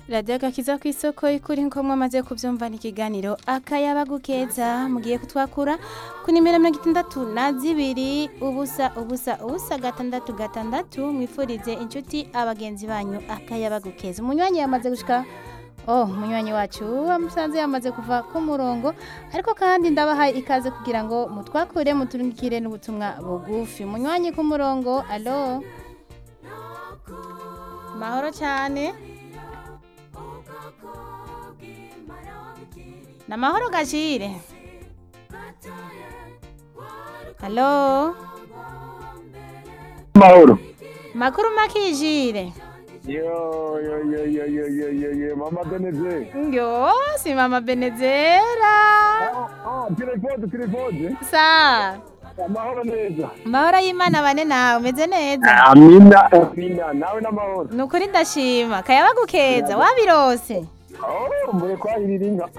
radiyo agakiza ku isoko y'ukuri nk'uko mwamaze kubyumva n'ikiganiro akayaba gukeza mugiye kutwakura ku nimero mirongo itandatu na zibiri ubusa ubusa ubusa gatandatu gatandatu mwifurize inshuti abagenzi banyu akayaba gukeza umunywanyi yamaze gushika oh umunywanyi wacu musanze yamaze kuva ku murongo ariko kandi ndabahaye ikaze kugira ngo mutwakure muturungikire n'ubutumwa bugufi umunywanyi ku murongo alo mahoro cyane ni amahoro gashire halo mahoro makuru makijire yo yo yo yo yo yo yo yo mama beneze ngyo si mama benezera ah telefone telefone sa amahoro neza amahoro y'imana bane nawe umeze neza amina amina nawe n'amahoro ni ukuri ndashima kayaba gukeza wabirose oh mbere kwahirira inka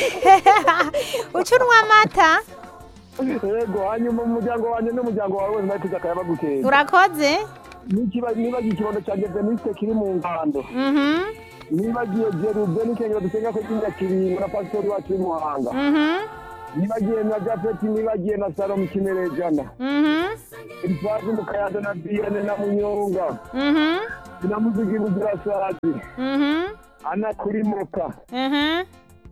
ucunwa amata yego hanyuma umuryango wanjye n'umuryango wawe wese nawe tuzi akayaba gukeza urakoze niba nibagiye ikibondo cyanjye veniste kiri mu ngando mhm nibagiye jeruze n'ikengero dusenga ko cy'inyakiringo na pasitori wacu w'imuhanga mhm nibagiye na japeti nibagiye na salomu kimerejana mhm ifazi mu kayanza na biyane na munyonga mhm na muzigi buzirasazi mhm ana kuri moka Mhm.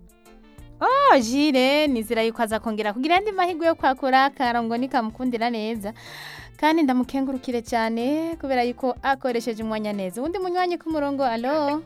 Oh, jire nizira yuko aza kongera kugira andi mahirwe yo kwakura akarongo nikamukundira neza kandi ndamukengurukire cyane kubera yuko akoresheje umwanya neza uwundi munywanyi ku murongo alo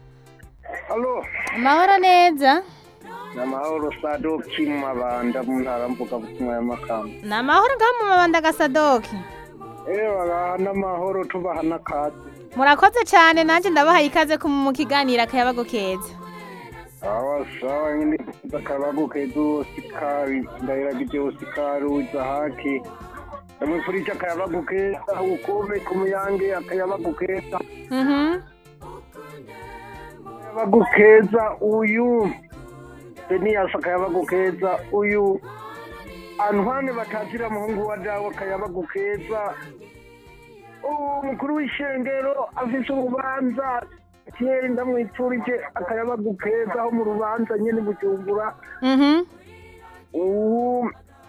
alo amahoro neza ni amahoro sadoki mu mabanda mu ntara mvugabutumwa y'amakamba ni amahoro ngaho mu mabanda gasadoki ewe baha n'amahoro tubaha n'akazi murakoze cyane nanjye ndabahaye ikaze ku- mu kiganiro akayabago keza sawa sawa nyine akabago keza usikari ndahiragije usikari uza haki ndamwifurije akayabago keza ukome ku muyange akayabago keza Mhm. akayabago keza uyu deniyasi akayabago keza uyu antwane batatira muhungu wa dawe akayabago keza umukuru w'ishengero afise urubanza kera ndamwipfurije akayabago keza aho mu rubanza nyene bujumbura Mhm. ubu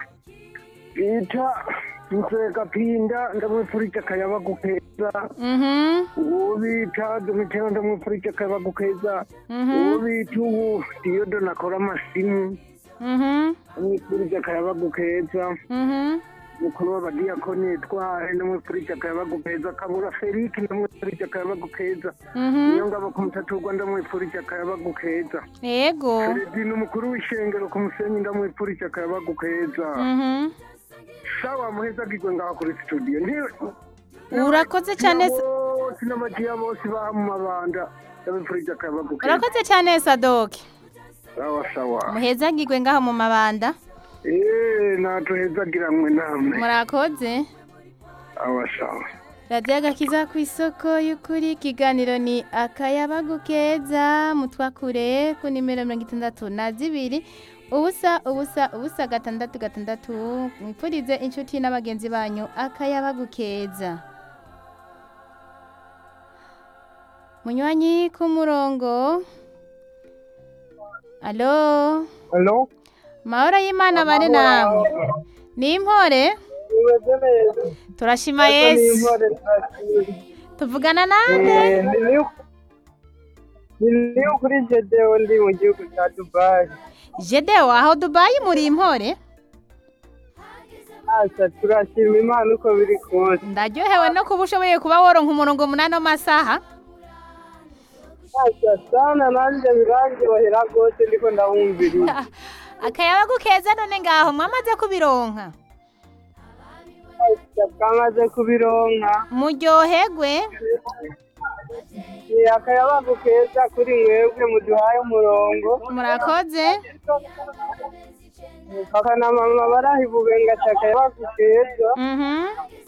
bita nzegapinda ndamwipfurije akayabago keza Mhm. uwo bita domitero ndamwipfurije akayabago keza Mhm. uwo bita ubu diyodo nakora amasimu Mhm. ndamwipfurije akayabago keza Mhm. mukuru w'abadiyakoni tware ndamwipfurije akayabago keza kabura felike ndamwipfurije akayabago keza Mhm. niyo ngabo ku mutatu rwa ndamwipfurije akayabago keza yego Feredini umukuru w'ishengero ku musenyi ndamwipfurije akayabago keza Mhm. sawa muhezagirwe ngaho kuri studio urakoze cyane s- bose n'abagiya bose baha mu mabanda ndabipfurije akayabago keza urakoze cyane sadoki sawa sawa muhezagirwe ngaho mu mabanda eee natuhezagiranwe namwe murakoze sawa sawa radiyo agakiza ku isoko y'ukuri ikiganiro ni akayabagu keza mutwakure ku nimero mirongo itandatu na zibiri ubusa ubusa ubusa gatandatu gatandatu mwipfurize inshuti n'abagenzi banyu akayabagu keza munywanyi ku murongo alo halo mahoro y'imana bari namwe ni impore umeze neza turashima yesu tuvugana nande ni kuri jedewo ndi mu gihugu cya dubayi Jedeo aho Dubai muri impore asa turashima imana uko biri kose ndaryohewe no kuba ushoboye kuba woronka umurongo munani w'amasaha asa sana nanjye birandyohera rwose ndiko ndabumviriza akayabagu keza none ngaho mwamaze kubironka asa twamaze kubironka muryoherwe ni akayabagu keza kuri mwebwe muduhaye umurongo murakoze papa na mama barahibubenga ati akayabagu keza mhm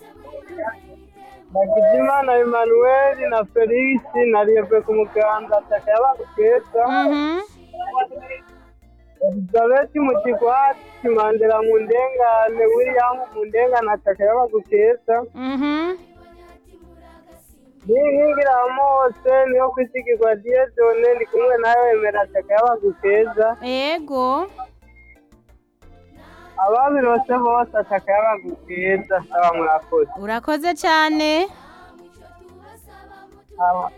Hakizimana Emmanuel na Felix na Liebe ku muganda ati akayabagu keza mhm Elizabeth mu kigwati Mandela mu ndengane William mu ndengane ati akayabagu keza mhm ninkingira mose niyo kwisigirwa diyedone ndi kumwe nawe wemera taka y'abagukeza ego ababirose bose ataka y'abagukeza saba murakoze urakoze cyane Aba-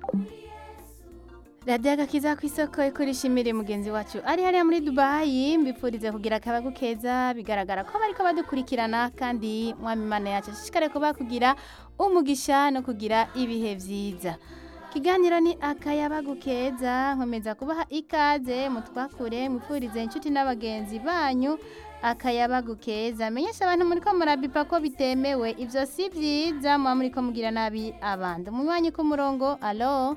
radiyo agakiza ku isoko ikurishimire mugenzi wacu ari hariya muri dubayi mbifurize kugira akabagu keza bigaragara ko bariko badukurikirana kandi mwami imana yacu ashishikare kuba kugira umugisha no kugira ibihe vyiza ikiganiro ni akayabagu keza nkomeza kubaha ikaze mutwakure mwifurize inshuti n'abagenzi banyu akayabagu keza menyesha abantu muriko murabipa ko bitemewe ivyo si vyiza muba muriko mugira nabi abandi umunywanyi ku murongo alo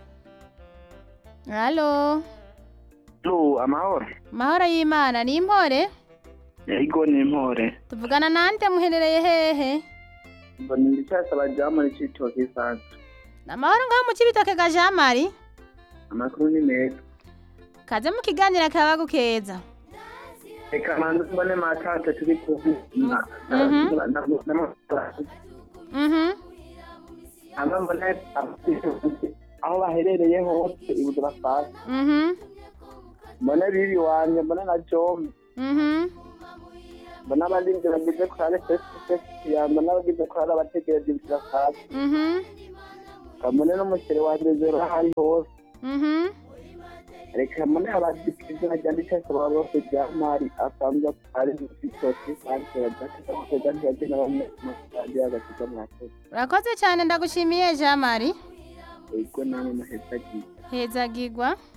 alo Lu, amahoro. mahoro y'imana ni impore Ego ni impore. tuvugana nande muherereye hehe Mbona ndicasaba jamu n'icitoki sanzu. ni amahoro ngaho mu kibitoke ga jean marie Amakuru ni meza. kaze mu kiganiro akayabagu keza Reka manze mbone matante turi kumwe. Na- na- Mhm. na- na- na- mhm Ama mbone aho baherereye hose ibuze bafashe. mhm Mbone bibi wanje, mbone na Jombe. mhm mbona abarinzi bagize korale fesifesi ya mbona abagize korale abategereje ibyo bafashe. mhm Mbone n'umushere wanje zero ahari hose. mhm reka mbone abadipirizo ryanditse asaba bose rya mari asanzwe ari mu citoki sanzu yadakisa kuteza ntiyagena bamwe mu kandi agakiza mwakoze. urakoze cyane ndagushimiye jean marie Ego namwe muheza gihe. hezagirwa